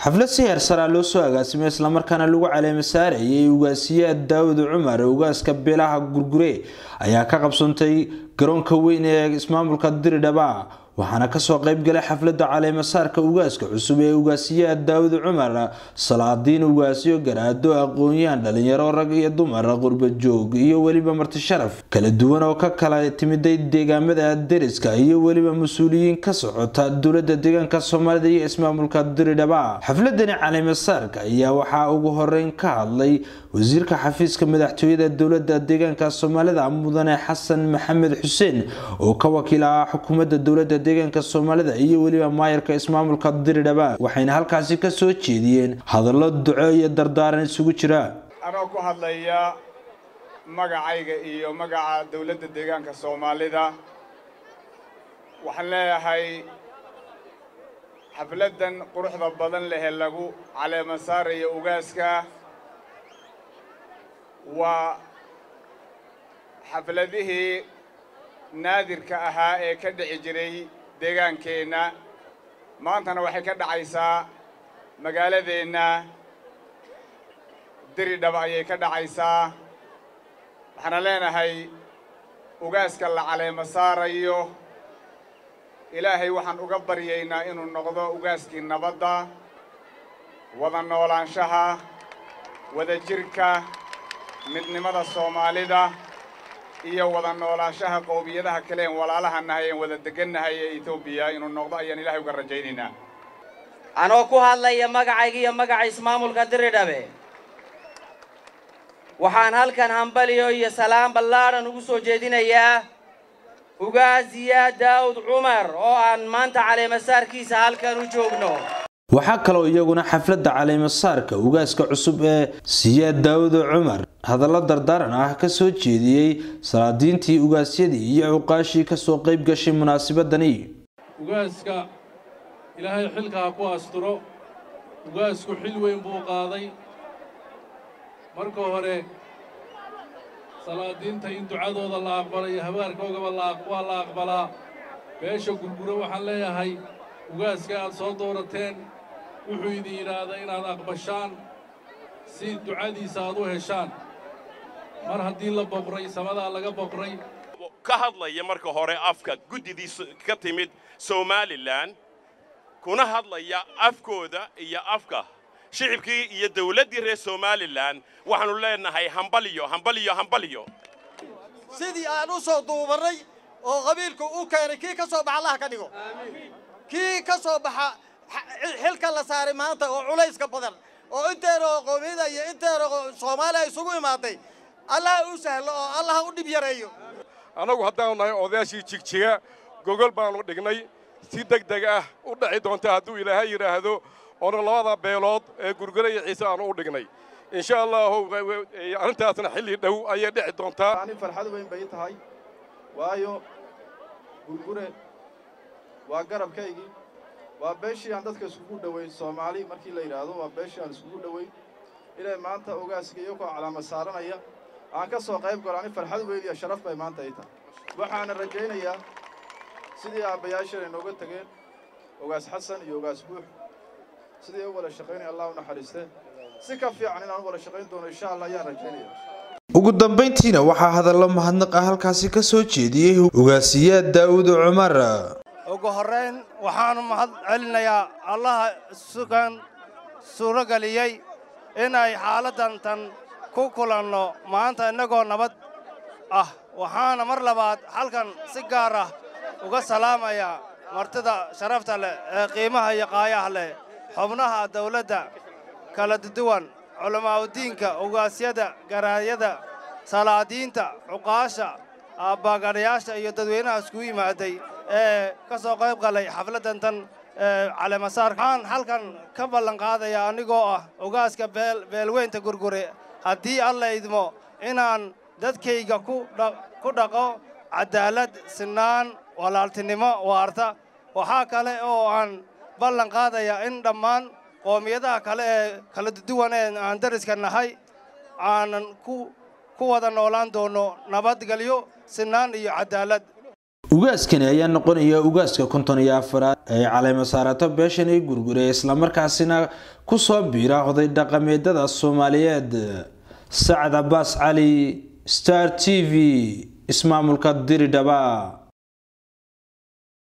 xaflad si heersaraa loo soo agaasimay islamarkaana lagu caleema saarayay ugaasiyaha daawud cumar ugaaska beelaha gurgure ayaa ka qabsantay garoonka weyn ee ismaamulka diridhaba waxaana kasoo qeybgalay xaflada caleemasaarka ugaaska cusub ee ugaasiyaha daawud cumar salaadiin ugaasyo garaado aqoon-yahan dhalinyaro rag iyo dumar qurbajoog iyo weliba marti sharaf kala duwan oo ka kala timiday deegaamada deriska iyo weliba mas-uuliyiin ka socota dowlada deegaanka soomaalida iyo ismaamulka diridhaba xafladani caleemasaarka ayaa waxaa ugu horeyn ka hadlay wasiirka xafiiska madaxtooyada dowlada deegaanka soomaalida mudane xasan maxamed xuseen oo ka wakiil ah xukuumadda dowlada deegaanka soomaalida iyo weliba maayarka ismaamulka diridhaba waxayna halkaasi ka soo jeediyeen hadallo duco iyo dardaaran isugu jira anoo ku hadlaya magacayga iyo magaca dowladda deegaanka soomaalida waxaan leeyahay xafladdan quruxda badan lehee lagu caleema saarayo ugaaska waa xafladihii naadirka ahaa ee ka dhici jiray deegaankeenna maantana waxay ka dhacaysaa magaaladeenna diridhaba ayay ka dhacaysaa waxaana leenahay ugaaska la caleema saarayo ilaahay waxaan uga baryaynaa inuu noqdo ugaaskii nabadda wada noolaanshaha wada jirka midnimada soomaalida iyo wada noolaanshaha qowmiyadaha kale en walaalaha nahay en wada degannahay ee etoobiya inuu noqdo ayaan ilaahay uga rajaynaynaa anoo ku hadlaya magacayga iyo magaca ismaamulka diridhabe waxaan halkan hambaliyo iyo salaam ballaadhan ugu soo jeedinayaa ugaasiya daawud cumar oo aan maanta caleemasaarkiisa halkan u joogno waxaa kaloo iyaguna xafladda caleemasaarka ugaaska cusub ee siyaad daawud cumar hadallo dardaaran ah ka soo jeediyey salaadiintii ugaasyadii iyo cuqaashii kasoo qayb gashay munaasabadani ugaaska ilaahay xilka ha ku asturo ugaasku xil weyn buu qaaday marka hore salaadiinta in ducadooda la aqbalayo habaarkoogaba waa la aqbalaa beesha gurguro waxaan leeyahay ugaaska aad soo doorateen wuxuu idin yidhaahdaa inaad aqbashaan si ducadiisa aad u heshaan mar haddii la boqray samadaa laga boqray ka hadlaya marka hore afka guddidiisa ka timid somalilan kuna hadlaya afkooda iyo afka shicibkii iyo dawladdii reer somalilan waxaannu leenahay hambaliyo hambaliyo hambaliyo sidii aan u soo duubannay oo qabiilku u keenay kii ka soo baxa allaha ka dhigo kii ka soo baxa xilka la saaray maanta oo culayska badan oo inteeroo qoomiyada iyo inteeroo soomaaliya isugu imaaday allaha u sahlo oo allaha u dhib yareeyo annagu haddaanu nahay odayaashii jigjiga gogol baannu dhignay si deg deg ah u dhaci doonta hadduu ilaahay yidhaahdo oona labada beelood ee gurgure iyo ciise aanu u dhignay insha allahu arrintaasna xilli dhow ayay dhici doontaa ani farxad weyn bay tahay waayo gurgure waa garabkaygii waa beeshii aan dadka iskugu dhowayn soomaali markii la yidhaahdo waa beeshii aan iskugu dhowayn inay maanta ogaaska iyagoo calaamad saaranaya aan ka soo qayb galo ani farxad weyn iyo sharaf bay maanta ay tahay waxaana rajaynayaa sidii aabbayaasheen ay nooga tegeen ogaas xasan iyo ogaas buux sidii u wada shaqaynaya allah u naxariiste si ka fiican inaan u wada shaqayn doono insha allah ayaan rajaynaya ugu dambayntiina waxaa hadallo mahadnaq ah halkaasi ka soo jeediyey ugaasiyaad daawud cumar ugu horrayn waxaanu mahad celinayaa allaha sugan suuro geliyey inay xaaladdan tan ku kulanno maanta innagoo nabad ah waxaana mar labaad halkan si gaar ah uga salaamayaa martida sharafta leh ee qiimaha iyo qaayaha leh xubnaha dawladda kala duwan culammaa'udiinka ugaasyada garaayada salaadiinta cuqaasha aabbagadhayaasha iyo dadweynaha iskugu yimaaday ee ka soo qayb galay xafladdan tan caleemasaarka waxaan halkan ka ballan qaadayaa anigoo ah ogaaska beelweynta gurgure haddii alla idmo inaan dadkayga ku dhaqo caddaalad sinaan walaaltinimo waarta waxaa kale oo aan ballan qaadayaa in dhammaan qoomiyadaha kale ee kala duwan ee aan dariska nahay aanan ku wada noolaan doono nabadgelyo sinaan iyo caddaalad ugaaskani ayaa noqonaya ugaaska konton iyo afaraad ee caleema saarato beeshan ee gurgure islamarkaasina kusoo biira oday dhaqameedada soomaaliyeed sacad cabaas cali star t v ismaamulka diridhaba